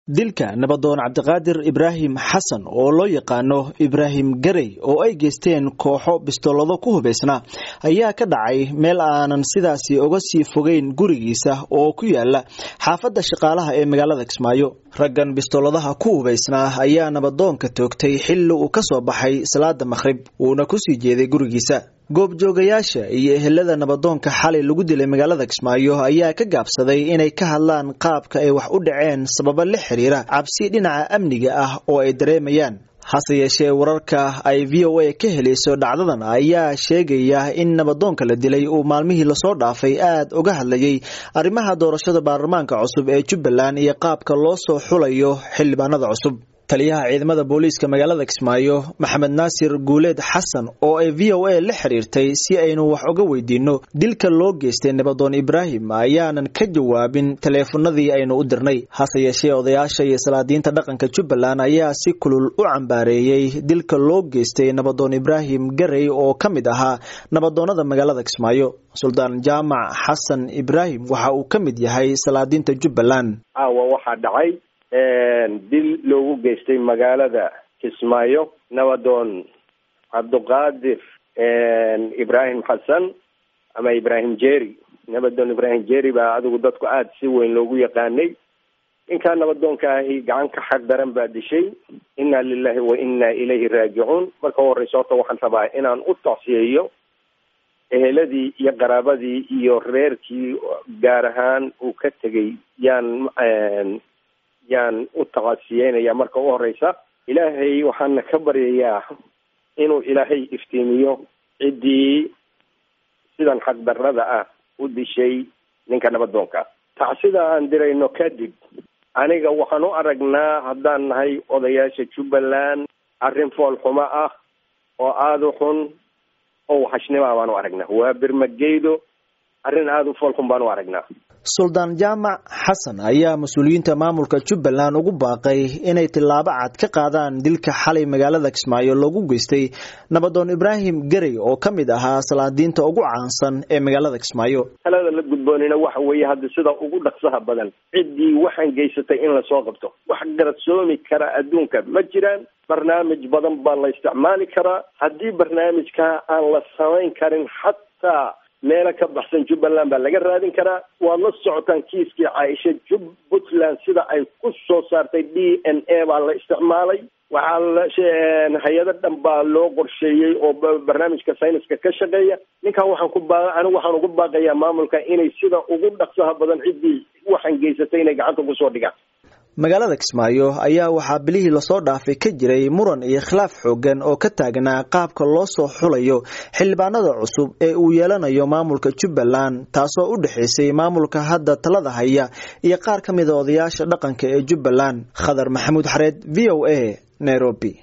dilka nabadoon cabdiqaadir ibraahim xasan oo loo yaqaano ibraahim garey oo ay geysteen kooxo bistoolado ku hubaysnaa ayaa ka dhacay meel aanan sidaasi uga sii fogeyn gurigiisa oo ku yaala xaafadda shaqaalaha ee magaalada kismaayo raggan bistooladaha ku hubaysnaa ayaa nabadoonka toogtay xilli uu ka soo baxay salaada makhrib uuna kusii jeeday gurigiisa goobjoogayaasha iyo ehelada nabadoonka xalay lagu dilay magaalada kismaayo ayaa ka gaabsaday inay ka hadlaan qaabka ay wax u dhaceen sababo la xiriira cabsi dhinaca amniga ah oo ay dareemayaan hase yeeshee wararka ay v o a ka helayso dhacdadan ayaa sheegaya in nabadoonka la dilay uu maalmihii lasoo dhaafay aad uga hadlayay arrimaha doorashada baarlamaanka cusub ee jubbaland iyo qaabka loo soo xulayo xildhibaanada cusub taliyaha ciidamada booliiska magaalada kismaayo maxamed naasir guuleed xasan oo ay v o a la xiriirtay si aynu wax uga weydiinno dilka loo geystay nabadoon ibraahim ayaanan ka jawaabin taleefanadii aynu u dirnay hase yeeshee odayaasha iyo salaadiinta dhaqanka jubbaland ayaa si kulul u cambaareeyey dilka loo geystay nabadoon ibraahim garey oo ka mid ahaa nabadoonada magaalada kismaayo suldaan jaamac xasan ibraahim waxa uu ka mid yahay salaadiinta jubbaland dil loogu geystay magaalada kismaayo nabadoon cabdiqaadir ibraahim xasan ama ibraahim jeri nabadoon ibraahim jeri baa adigu dadku aada si weyn loogu yaqaanay ninkaa nabadoonka ahi gacan ka xaq daran baa dishay inna lilahi wa inna ilayhi raajicuun marka horeysa horta waxaan rabaa inaan u tacsiyeeyo eheladii iyo qaraabadii iyo reerkii gaar ahaan uu ka tegay yaan yaan u taqasiyeynaya marka u horeysa ilaahay waxaana ka baryayaa inuu ilaahay iftiimiyo ciddii sidan xaqdarrada ah u dishay ninka nabadoonka tacsida aan dirayno kadib aniga waxaan u aragnaa haddaan nahay odayaasha jubbaland arrin foolxumo ah oo aada u xun oo waxashnima baan u aragnaa waa birmageydo arrin aada u foolxun baan u aragnaa suldaan jaamac xasan ayaa mas-uuliyiinta maamulka jubbaland ugu baaqay inay tillaabo cad ka qaadaan dilka xalay magaalada kismaayo loogu geystay nabadoon ibraahim garey oo ka mid ahaa salaadiinta ugu caansan ee magaalada kismaayo talada la gudboonina waxa weeye hadda sida ugu dhaqsaha badan ciddii waxaan geysatay in lasoo qabto wax garadsoomi kara adduunka ma jiraan barnaamij badan baa la isticmaali karaa haddii barnaamijkaa aan la samayn karin xataa meelo ka baxsan jubbaland baa laga raadin karaa waad la socotaan kiiskii caaisha jub puntland sida ay ku soo saartay d n a baa la isticmaalay waxaa la hay-ado dhan baa loo qorsheeyey oo barnaamijka sayniska ka shaqeeya ninkan waxaan ku baa anigu waxaan ugu baaqayaa maamulka inay sida ugu dhaqsaha badan ciddii waxaan geysatay inay gacanta kusoo dhigaan magaalada kismaayo ayaa waxaa bilihii lasoo dhaafay ka jiray muran iyo khilaaf xoogan oo ka taagnaa qaabka loo soo xulayo xildhibaanada cusub ee uu yeelanayo maamulka jubbaland taasoo u dhexaysay maamulka hadda talada haya iyo qaar ka mida odayaasha dhaqanka ee jubbaland khadar maxamuud xareed v o a nairobi